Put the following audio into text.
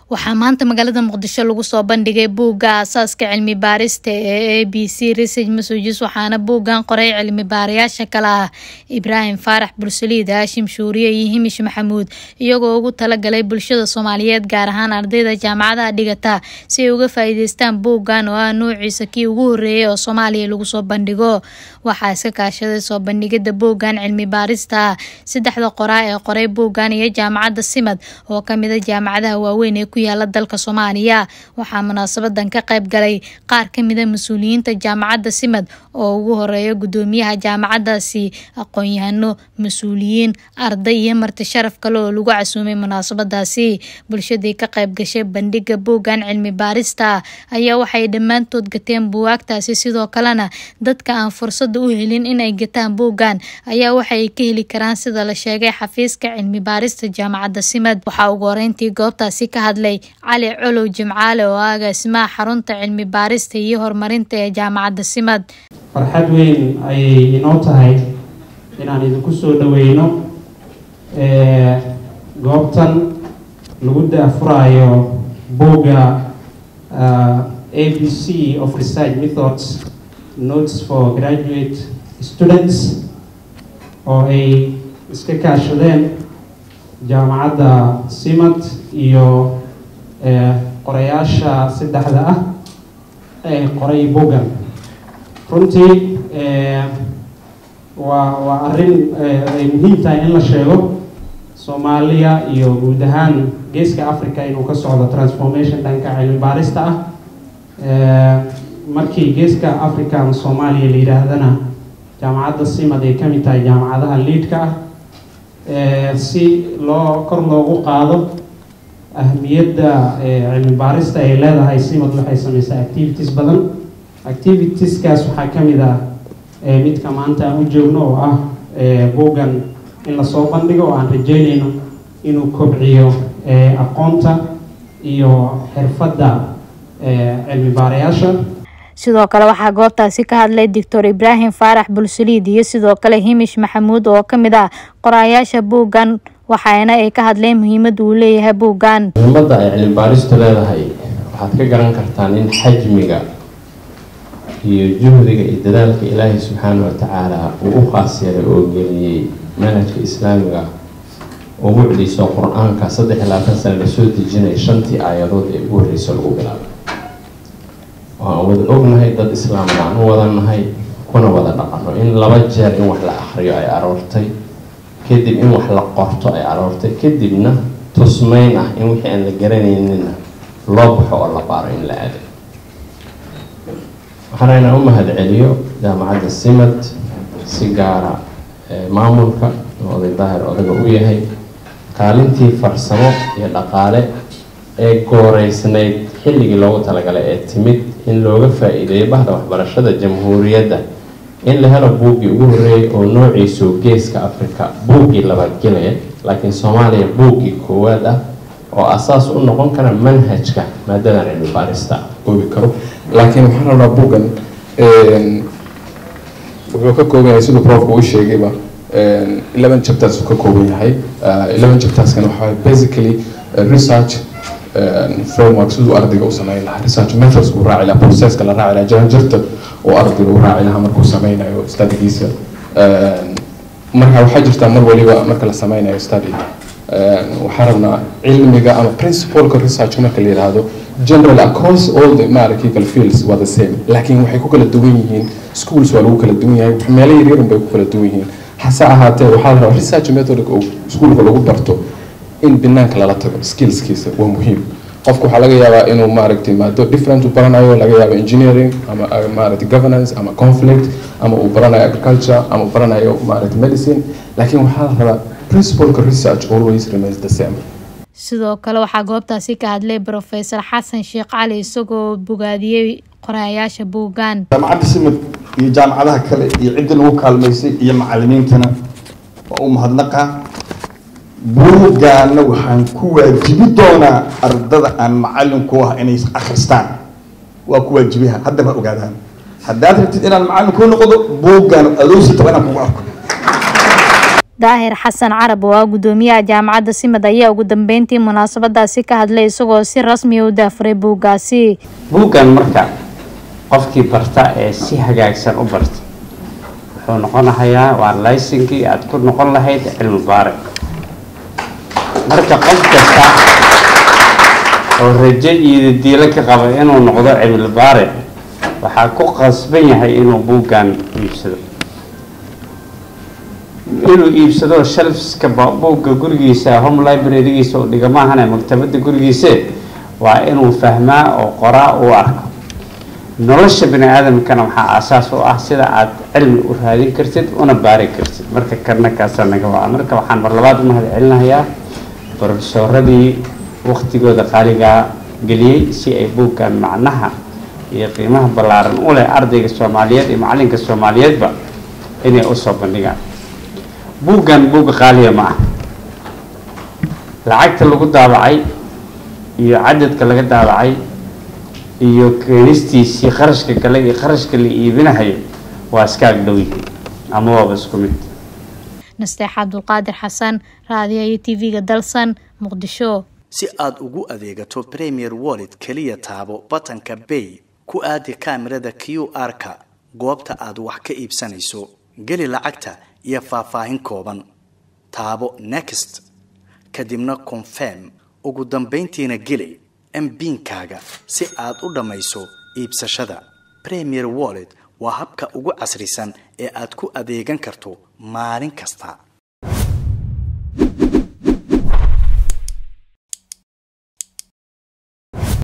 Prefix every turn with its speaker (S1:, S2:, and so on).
S1: waxaa maanta magaalada muqdisho lagu soo bandhigay buugga aasaaska cilmi baarista ee a b c research messages waxaana buuggan qoray cilmi baarayaasha kale ah ibraahim faarax bursaliid haashim shuuriye iyo himish maxamuud iyagoo ugu talagalay bulshada soomaaliyeed gaar ahaan ardayda jaamacadaha dhigata si ay uga faa-iideystaan buuggan oo ah noociisa kii ugu horeeyay oo soomaaliya lagu soo bandhigo waxaa iska kaashaday soo bandhigida buuggan cilmi baarista ah saddexda qoraa ee qoray buuggan iyo jaamacadda simad oo kamida jaamacadaha waaweyn ee ku yaala dalka soomaaliya waxaa munaasabadan ka qayb galay qaar kamida mas-uuliyiinta jaamacadda simad oo ugu horeeya gudoomiyaha jaamacadaasi aqoon-yahano mas-uuliyiin arday iyo marti sharaf kale oo lagu casuumay munaasabadaasi bulshadii ka qayb gashay bandhiga buuggan cilmi baarista ayaa waxay dhammaantood gateen buwaagtaasi sidoo kalena dadka aan fursada u helin inay gataan buuggan ayaa waxaay ka heli karaan sida la sheegay xafiiska cilmi baarista jaamacadda simad waxaa ugu horeyntii goobtaasi ka hadlay cali colow jimcaale oo ah agaasimaha xarunta cilmi baarista iyo horumarinta ee jaamacadda simad
S2: farxad weyn ayay inoo tahay inaan idinku soo dhaweyno goobtan lagu daafuraayo buugga a b c of research methods notes for graduate students oo ay iska kaashadeen jaamacadda simad iyo qorayaasha saddexda ah ee qoray buuggan runtii waa waa arrin ay muhiim tahay in la sheego soomaaliya iyo guud ahaan geeska africa inuu ka socdo transformation dhanka cilmi baarista ah markii geeska africa ama soomaaliya la yidhaahdana jaamacadda simad ay ka mid tahay jaamacadaha liidka ah si loo kor loogu qaado ahmiyadda cilmi baarista ay leedahay simad waxay sameysaa activities badan activitieskaas waxaa ka mid ah midka maanta aan u joogno oo ah buuggan in lasoo bandhigo oo aan rajeynayno inuu kobciyo aqoonta iyo xirfadda cilmi baarayaasha
S1: sidoo kale waxaa goobtaasi ka hadlay doctor ibraahim faarax bulsaliid iyo sidoo kale himish maxamuud oo kamid ah qoraayaasha buuggan waxaana ay ka hadleen muhiimadda uu leeyahay buuggan
S3: muhiimadda ay cilmi baaristu leedahay waxaad ka garan kartaan in xajmiga iyo juhdiga iyo dadaalka ilaahay subxaana watacaala uu u khaas yeelay oo geliyey manhajka islaamiga oo mucdiiso qur-aanka saddex iyo labaatan sane lasoo dejinaya shantii aayadood ee ugu horreysa lagu bilaabay waan wada ognahay dad islaamada aan u wadannahay kuna wada dhaqano in laba jeer in wax la akhriyo ay aroortay kadib in wax la qorto ay aroortay kadibna tusmeyn ah in wixii aan la garanaynina loo baxo oo la baaro in la aaday waxaana inaan u mahad celiyo jaamacadda simad si gaara maamulka oo oday daahir odaga u yahay kaalintii farsamo iyo dhaqaale ee gooreysnayd xilligii loogu talagalay ee timid in looga faa-iideeyo bahda waxbarashada jamhuuriyadda in la helo buuggii ugu horreeyay oo noociisu geeska africa buuggii labaad gelaya laakiin soomaaliya buuggii koowaad ah oo asaas u noqon kara manhajka maadadan cilmi baarista
S4: oobi karo laakiin waxaan rabnaa buuggan wuxuu ka kooban yahay siduu profka uu sheegayba eleven chapters uu ka kooban yahay eleven chapterskan waxaa basically research framework siduu ardayga u sameyn lahaa research methods uu raaci lahaa processka la raaci lahaa jaranjarta oo ardayga uu raaci lahaa markuu sameynayo studigiisa marka waxaa jirtaa mar waliba marka la sameynayo study waxaa rabnaa cilmiga ama principalka research marka la yidhaahdo general across all the maaragtay fields waa the same laakiin waxay ku kala duwan yihiin schools waa lagu kala duwan yahay meelo yaryarun bay ku kala duwan yihiin hase ahaatee waxaa la rabaa research methodka oo schoolka lagu barto in banaanka lala tago skillskiisa waa muhiim qofku waxaa laga yaabaa inuu maaragtay maado different u baranayo laga yaabo engineering ama maaragtay governance ama conflict ama uu baranayo agriculture ama uu baranayo maaragtay medicine laakiin waxaa la rabaa principalka research always remains the same
S1: sidoo kale waxaa goobtaasi ka hadlay professor xasan sheekh cali isagoo bogaadiyey qoraayaasha buuggan
S5: jaamacadda simad iyo jaamacadaha kale iyo ciddii lagu kaalmaysay iyo macalimiintana waa u mahadnaqa buuggaana waxaan ku waajibi doonaa ardada aan macalin ku ah inay akhristaan waa ku waajibiha haddaba ogaadaan haddaad rabtid inaan macalin kuu noqdo buuggaan adoositaba inaan kugu arko
S1: daahir xasan carab oo ah gudoomiyaha jaamacadda simad ayaa ugu dambeyntii munaasabadaasi ka hadlay isagoo si rasmiya u daafuray buuggaasi
S6: buuggan marka qofkii barta ee si hagaagsan u barta wuxuu noqonahayaa waa laysinkii aada ku noqon lahayd cilmi baare marka qof kasta oo rajo iyo diilo ka qaba inuu noqdo cilmi baare waxaa ku qasban yahay inuu buuggan iibsado inuu iibsado shelfska buugga gurigiisa home librarygiisa oo dhiga maahane maktabadda gurigiise waa inuu fahmaa oo qoraa uu arko nolosha bani aadamkana waxaa aasaas u ah sida aad cilmi u raadin kartid una baari kartid marka karna kaasaa naga waa marka waxaan mar labaad u mahad celinayaa brofesoradii waktigooda qaaligaa geliyey si ay buuggan macnaha iyo qiimaha ballaaran u leh ardayga soomaaliyeed iyo macalinka soomaaliyeedba inay usoo bandhigaan buuggan buugga qaaliya ma ah lacagta lagu daabacay iyo cadadka laga daabacay iyo keenistiisii qarashka gale iyo qarashka la iibinahayo waa iska agdhow yihiin ama waaba isku mid
S1: nasteex cabdulqaadir xasan raadiyayo t v-ga dalsan muqdisho
S7: si aad ugu adeegato premier wallet keliya taabo batanka bay ku aadi kaamirada q r-ka goobta aad wax ka iibsanayso geli lacagta iyo faahfaahin kooban taabo next kadibna confirm ugu dambayntiina geli mbiinkaaga si aad u dhammayso iibsashada premier wallet waa habka ugu casrisan ee aad ku adeegan karto maalin kasta